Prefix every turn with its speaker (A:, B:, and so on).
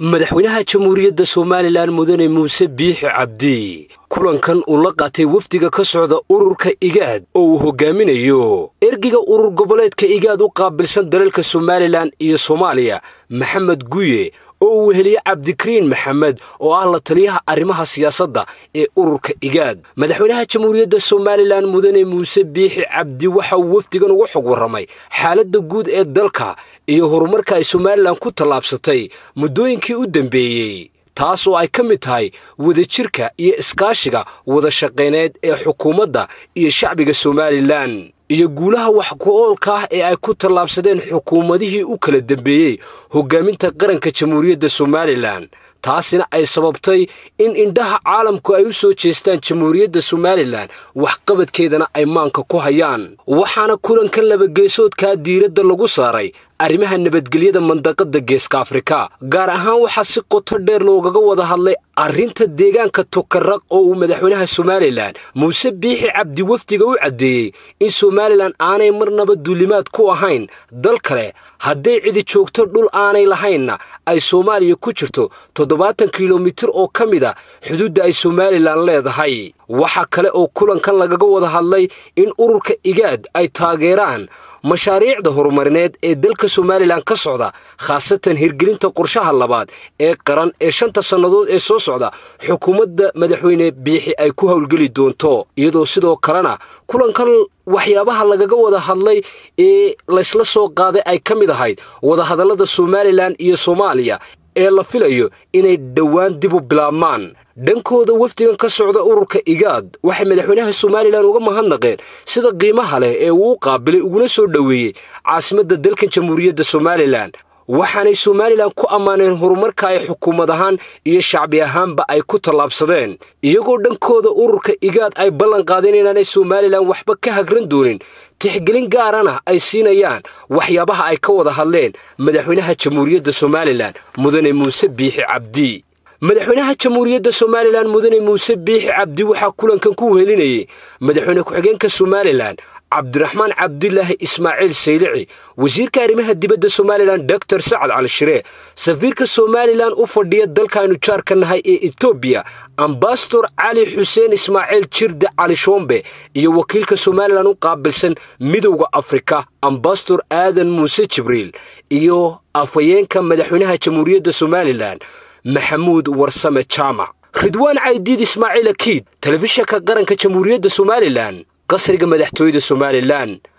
A: madaxweynaha jamhuuriyadda somalilan mudane muuse biixi cabdi kulankan uu la qaatay wafdiga ka socda ururka igaad oo uu hogaaminayo ergiga urur goboleedka igaad u qaabilsan dalalka somalilan iyo soomaaliya maxamed guye oo uu weheliye cabdikariin maxamed oo ah la taliyaha arrimaha siyaasadda ee ururka igaad madaxweynaha jamhuuriyadda somalilan mudane muuse biixi cabdi waxa uu wafdigan uga xog warramay xaaladda guud ee dalka iyo horumarka ay somalilan ku tallaabsatay muddooyinkii u dambeeyey taas oo ay ka mid tahay wadajirka iyo iskaashiga wada shaqayneed ee xukuumadda iyo shacbiga somalilan iyo guulaha wax ku-oolka ah ee ay ku tallaabsadeen xukuumadihii u kala dambeeyey hoggaaminta qaranka jamhuuriyadda somalilan taasina ay sababtay in indhaha caalamku ay u soo jeestaan jamhuuriyadda somalilan waxqabadkeedana ay maanka ku hayaan waxaana kulankan labageesoodkaa diiradda lagu saaray arrimaha nabadgelyada mandaqadda geeska afrika gaar ahaan waxaa si qoto dheer loogaga wada hadlay arrinta deegaanka tokaraq oo uu madaxweynaha somalilan muuse biixi cabdi wafdiga u caddeeyey in somalilan aanay marnaba duulimaad ku ahayn dal kale hadday cidi joogto dhul aanay lahaynna ay soomaaliya ku jirto toddobaatan kilomitir oo ka mid a xuduudda ay somalilan leedahay waxaa kale oo kulankan lagaga wada hadlay in ururka igaad ay taageeraan mashaariicda horumarineed ee dalka somalilan ka socda khaasatan hirgelinta qorshaha labaad ee qaran ee shanta sannadood ee soo socda xukuumadda madaxweyne biixi ay ku howlgeli doonto iyadoo sidoo kalena kulankan waxyaabaha lagaga wada hadlay ee laysla soo qaaday ay ka mid ahayd wadahadallada somalilan iyo soomaaliya ee la filayo inay dhowaan dib u bilaabmaan dhankooda wafdigan ka socda ururka igaad waxay madaxweynaha somalilan uga mahadnaqeen sida qiimaha leh ee uu u qaabilay uguna soo dhoweeyey caasimadda dalkan jamhuuriyadda somalilan waxaanay somalilan ku ammaaneen horumarka ay xukuumad ahaan iyo shacbi ahaanba ay ku tallaabsadeen iyagoo dhankooda ururka igaad ay ballan qaadeen inaanay somalilan waxba ka hagran doonin tixgelin gaarana ay siinayaan waxyaabaha ay ka wada hadleen madaxweynaha jamhuuriyadda somalilan mudane muuse biixi cabdi madaxweynaha jamhuuriyadda somalilan mudane muuse biixi cabdi waxaa kulankan ku wehelinayey madaxweyne ku-xigeenka somalilan cabdiraxmaan cabdilaahi ismaaciil saylici wasiirka arrimaha dibadda somalilan doctor sacad cali shiree safiirka somalilan u fadhiya dalkaaynu jaarka nahay ee etoobiya ambasador cali xuseen ismaaciil jirde cali shoombe iyo wakiilka somalilan u qaabilsan midowda afrika ambasador aadan muuse jibriil iyo afhayeenka madaxweynaha jamhuuriyadda somalilan maxamuud warsame jaamac ridwaan caydiid ismaaciil akiid telefishanka qaranka jamhuuriyadda somalilan qasriga madaxtooyada somalilan